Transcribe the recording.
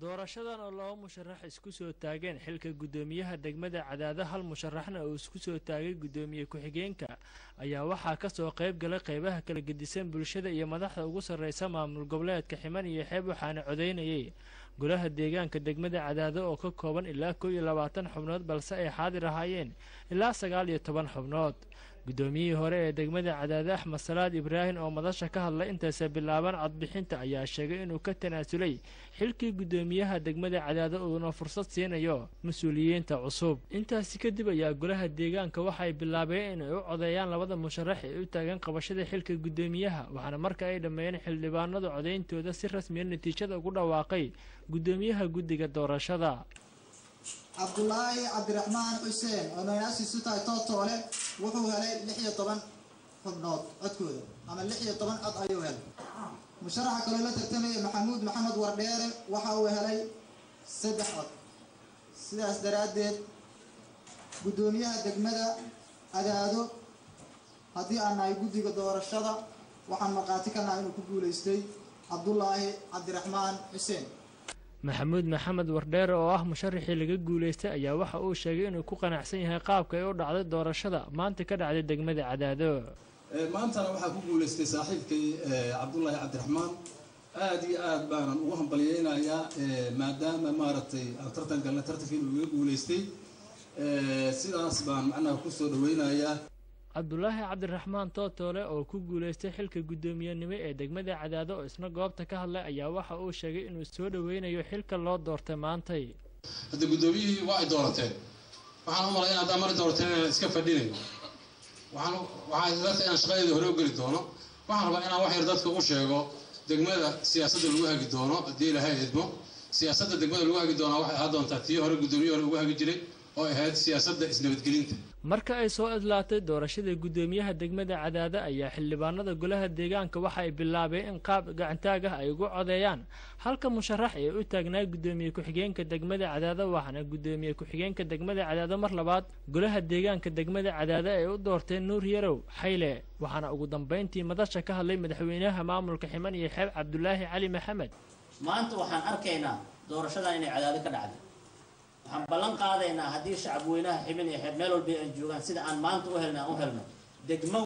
doorashadan oo laba musharax isku soo taageen xilka guddoomiyaha degmada cadaado hal musharaxna uu isku soo taagay guddoomiye ku-xigeenka ayaa waxaa kasoo qayb galay qeybaha kala gedisan bulshada iyo madaxda ugu sarreysa maamul goboleedka ximan iyo xeeb waxaana codeynayay golaha deegaanka degmada cadaado oo ka kooban ilaa kow iyo labaatan xubnood balse ay xaadir ahaayeen ilaa sagaal iyo toban xubnood guddoomiyihii hore ee degmada cadaade axmed salaad ibraahim oo madasha ka hadlay intaasa bilaaban codbixinta ayaa sheegay inuu ka tanaasulay xilkii guddoomiyaha degmada cadaado uuna fursad siinayo mas-uuliyiinta cusub intaasi kadib ayaa golaha deegaanka waxay bilaabeen inay u codeeyaan labada musharax ee u taagan qabashada xilka guddoomiyaha waxaana marka ay dhammeeyeen xildhibaanadu codeyntooda si rasmiya natiijada ugu dhawaaqay guddoomiyaha guddiga doorashada cabdulaahi cabdiraxmaan xuseen oo maganaasiisu tahay tootoole wuxuu helay lix iyo toban xubnood codkooda ama lix iyo toban cod ayuu helay musharaxa kaloo la tartamaya maxamuud maxamed wardheere waxa uu helay saddex cod sidaas daraaddeed guddoomiyaha degmada cadaado haddii aan nahay guddiga doorashada waxaan markhaati ka nahay inuu ku guulaystay cabdulaahi cabdiraxmaan xuseen maxamuud maxamed wardheere oo ah musharaxii laga guulaystay ayaa waxa uu sheegay inuu ku qanacsan yahay qaabka ay u dhacday doorashada maanta ka dhacday degmada cadaado maantana waxaa ku guulaystay saaxiibkay cabdulaahi cabdiraxmaan aada iyo aad baanan ugu hambalyeynayaa maadaama maaragtay aan tartan galnay tartankii inuu iga guulaystay sidaas baan macnaha kusoo dhaweynayaa cabdulaahi cabdiraxmaan tootoole oo ku guulaystay xilka guddoomiyenimo ee degmada cadaado oo isna goobta ka hadlay ayaa waxa uu sheegay inuu soo dhaweynayo xilka loo doortay maantay hadda guddoomiyihii waa ay doorateen waxaan u malay in haddaan mari doorateen inaan iska fadhinayn waxaan waxaan dadka inaan shaqadeeda hore u geli doono waxaan rabaa inaan wax yar dadka u sheego degmada siyaasadda lagu hagi doono haddii ilaahay idmo siyaasadda degmada lagu hagi doonaa waxay ahaa doontaa tii hore guddoomiye hore ugu hagi jiray oo ahayd siyaasadda isnabadgelinta marka ay soo idlaatay doorashada guddoomiyaha degmada cadaado ayaa xildhibaanada golaha deegaanka waxa ay bilaabeen in qaab gacantaag ah ay ugu codeeyaan halka musharax ee u taagnaa guddoomiye ku-xigeenka degmada cadaado waxaana guddoomiye ku-xigeenka degmada cadaado mar labaad golaha deegaanka degmada cadaado ay u doorteen nuur yarow xayle waxaana ugu dambeyntii madasha ka hadlay madaxweynaha maamulka ximan iyo xeeb cabdulaahi cali maxamed maanta waxaan arkaynaa doorashadan inay cadaado ka dhacday waxaan ballan qaadaynaa haddii shacab weynaha ximin iyo xeeb meel walba ay joogaan sida aan maanta u helna aan u helno degmo